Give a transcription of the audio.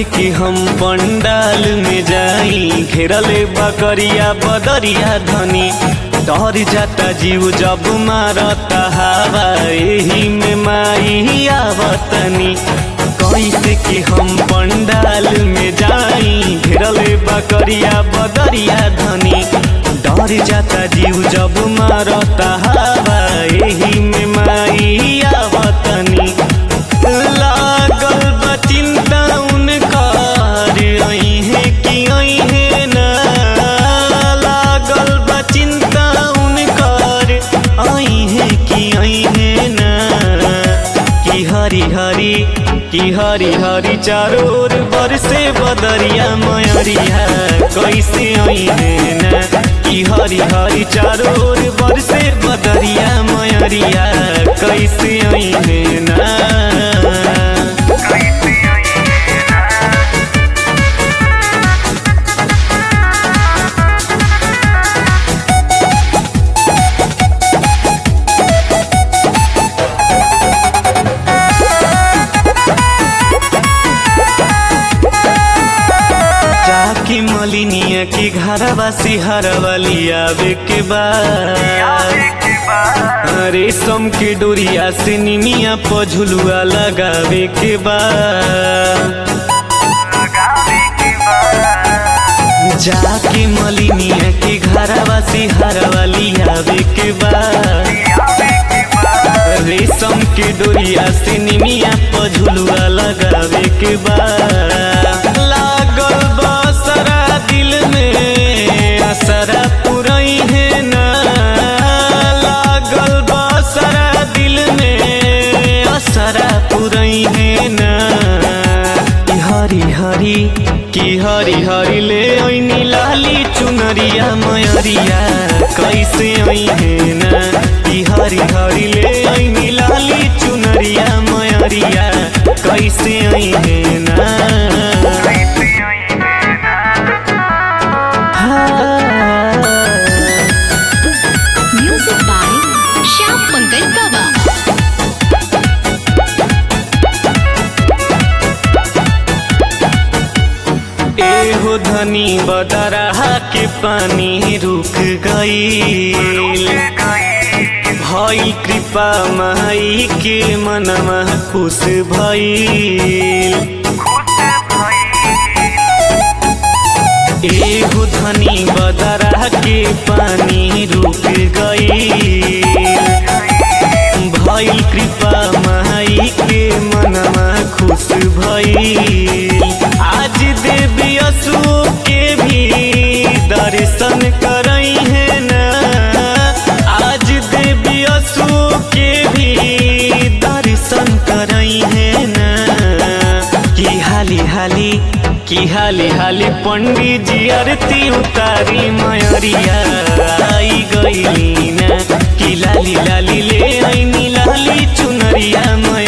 कि हम पंडाल में जाई घेरले बकरिया बदरिया धनी डर जाता जीव जब मारता हवा एही में माई आवतनी कैसे कि हम पंडाल में जाई घेरले बकरिया बदरिया धनी डर जाता जीव जब मारता हवा एही में माई आवतनी लागल बा चिंता उनकर अइहे कि अइहे ना लागल बा चिंता उनकर अइहे कि अइहे ना कि हरी हरी कि हरी हरी चारों ओर बरसे बदरिया मयरिया कैसे अइहे ना कि हरी हरी चारों ओर बरसे बदरिया मयरिया कैसे अइहे ना जाके मलिनिया के घरवा से हरवाली आवे के बाद रेशम के डोरिया से निमिया पर झुलुआ लगावे के बाद जाके मलिनिया के घरवा से हरवाली आवे के बाद रेशम के डोरिया से निमिया पर झुलुआ लगावे के बाद लागल बा सारा दिल में असरा पुरई है ना लागल बा सारा दिल में असरा पुरई है ना कि हरी हरी कि हरी हरी ले ऐनी लाली चुनरिया मयरिया कैसे है ना कि हरी हरी ले ऐनी लाली चुनरिया मयरिया कैसे है ना हाँ। Music by Shyam Pankaj Baba. एहो धनी बदरहा के पानी रुक गईल भई कृपा माई के मनवा खुश भईल एगो धनी बदरा के पानी रुक गई भइल कृपा माई के मनवा खुश भइल आज देवी असु के भी दर्शन करई है ना आज देवी असु के भी दर्शन करई है ना कि हाली हाली कि हाली हाली पंडित जी आरती उतारी मयरिया आई गईली ना कि लाली लाली ले आईनी लाली चुनरिया मय